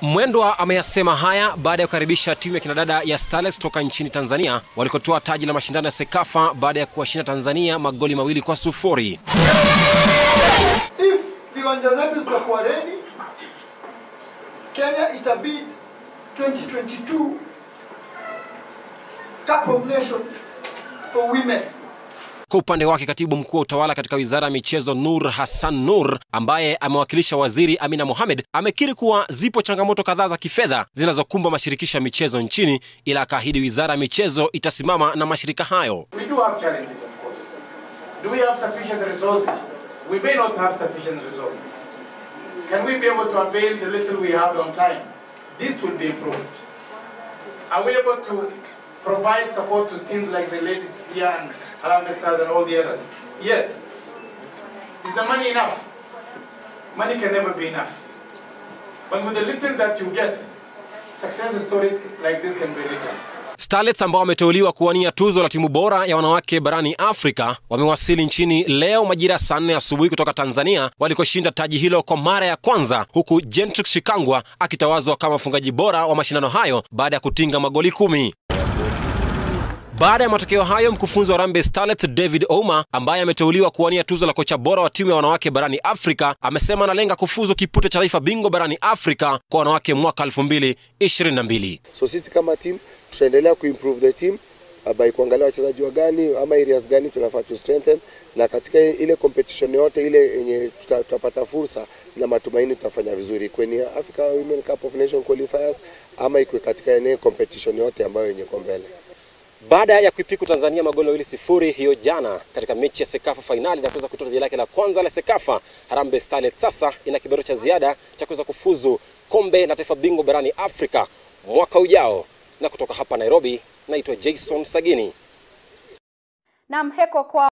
Mwendwa ameyasema haya baada ya kukaribisha timu ya kinadada ya Starlets toka nchini Tanzania walikotoa taji la mashindano ya Sekafa baada ya kuwashinda Tanzania magoli mawili kwa sufuri. If viwanja zetu zitakuwa ready, Kenya itabid 2022 Cup of Nations for women. Kwa upande wake katibu mkuu wa utawala katika wizara ya michezo Nur Hassan Nur, ambaye amewakilisha waziri Amina Mohamed, amekiri kuwa zipo changamoto kadhaa za kifedha zinazokumba mashirikisho ya michezo nchini, ila akaahidi wizara ya michezo itasimama na mashirika hayo. We do have challenges, of course. Do we have sufficient resources? We may not have sufficient resources. Can we be able to avail the little we have on time? This will be improved. Are we able to provide support to teams like the ladies here and Harambee Stars and all the others? Yes. Is the money enough? Money can never be enough. But with the little that you get, success stories like this can be written. Starlets ambao wameteuliwa kuwania tuzo la timu bora ya wanawake barani Afrika wamewasili nchini leo majira ya saa nne asubuhi kutoka Tanzania walikoshinda taji hilo kwa mara ya kwanza, huku Gentrix Shikangwa akitawazwa kama mfungaji bora wa mashindano hayo baada ya kutinga magoli kumi. Baada ya matokeo hayo, mkufunzi wa Harambee Starlets David Ouma ambaye ameteuliwa kuwania tuzo la kocha bora wa timu ya wanawake barani Afrika amesema analenga kufuzu kipute cha taifa bingwa barani Afrika kwa wanawake mwaka 2022. So sisi kama team tutaendelea kuimprove the team uh, by kuangalia wachezaji wa gani ama areas gani tunafaa tu strengthen, na katika ile competition yote ile yenye tuta- tutapata fursa na matumaini tutafanya vizuri, kwenye Africa Women Cup of Nations qualifiers ama ikwe katika eneo competition yote ambayo yenye kwa mbele. Baada ya kuipiku Tanzania magoli mawili sifuri hiyo jana katika mechi ya Sekafa fainali na kuweza kutoa taji lake la kwanza la Sekafa, Harambee Starlets sasa ina kibero cha ziada cha kuweza kufuzu kombe la taifa bingwa barani Afrika mwaka ujao. Na kutoka hapa Nairobi, naitwa Jason Sagini. Na mheko kwa